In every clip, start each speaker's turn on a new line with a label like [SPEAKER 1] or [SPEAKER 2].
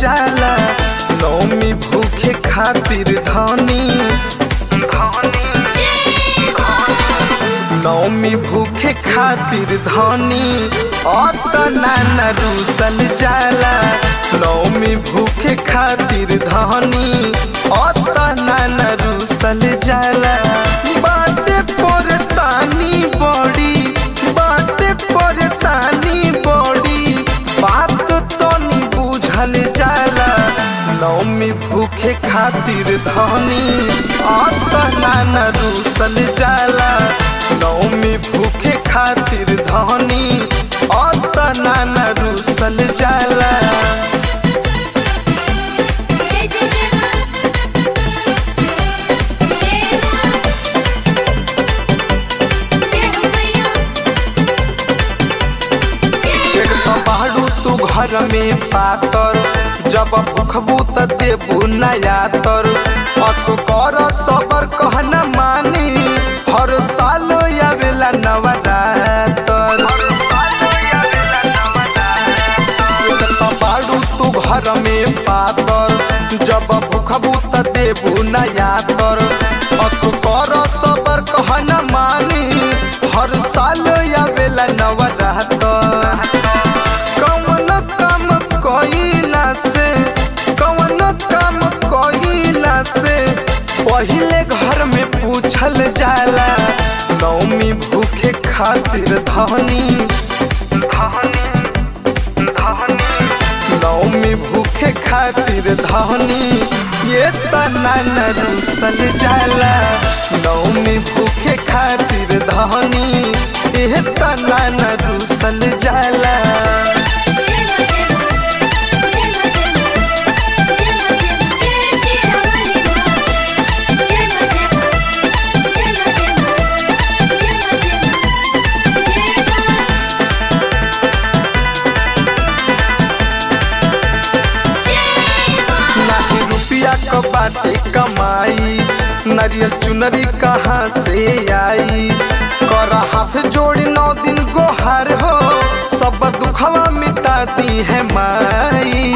[SPEAKER 1] जाला नौमी भूखे खातिर धनी नौमी भूखे खातिर धनी अतना न रूसल जाला नौमी भूखे खातिर धनी अतना न रूसल जाला बाटे परेशानी बड़ी बाटे परेशानी बड़ी बात तो नहीं बुझल जाला नौमी भूखे खातिर धनी अतना न रूसल जाला नौमी भूखे खातिर धनी अतना न रूसल जाला
[SPEAKER 2] जय जय जय मां जय मां जय हो मैया जय
[SPEAKER 1] एक तो बाड़ू तू घर में पातर जब भूखबू त देबू नया तर असो कर सबर कहना मानी हर साल आवेला नवरातर एक तो बाड़ू तू घर में पातर जब भूखबू त देबू नया तर असो कर सबर कहना मानी हर साल आवेला नवरातर कौन काम कइला से कौन काम कइला से पहिले घर में पूछल जाला नौमी भूखे खातिर धनी धनी धनी नौमी भूखे खातिर धनी ये तना न रूसल जाला नौमी भूखे खातिर धनी ये तना न रूसल जाला
[SPEAKER 2] जय मां जय मां जय मां जय मां जय मां जय श्री राम जय मां जय मां जय मां जय मां जय मां जय मां जय मां जय मां
[SPEAKER 1] नाही रुपया क बाटे कमाई नरियल चुनरी कहाँ से आई कर हाथ जोड़ी नौ दिन गोहार हो सब दुखवा मिटा दी है माई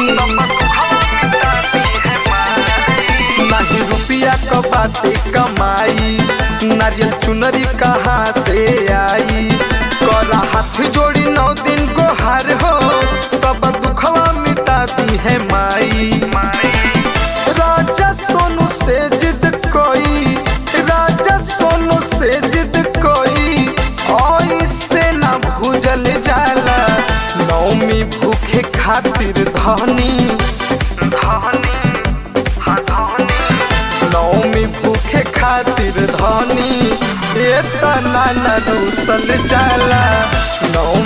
[SPEAKER 1] नहीं रुपया क बाटे कमाई नारियल चुनरी कहाँ से आई कर हाथ जोड़ी नौ दिन गोहार हो सब दुखवा मिटा दी है माई राजा सोनू से जिद कोई राजा सोनू से जिद कोई ऐसे ना भूजल जाला नौमी भूखे खातिर धनी धनी हाँ धनी नौमी भूखे खातिर धनी ये तना न रूसल जाला नौमी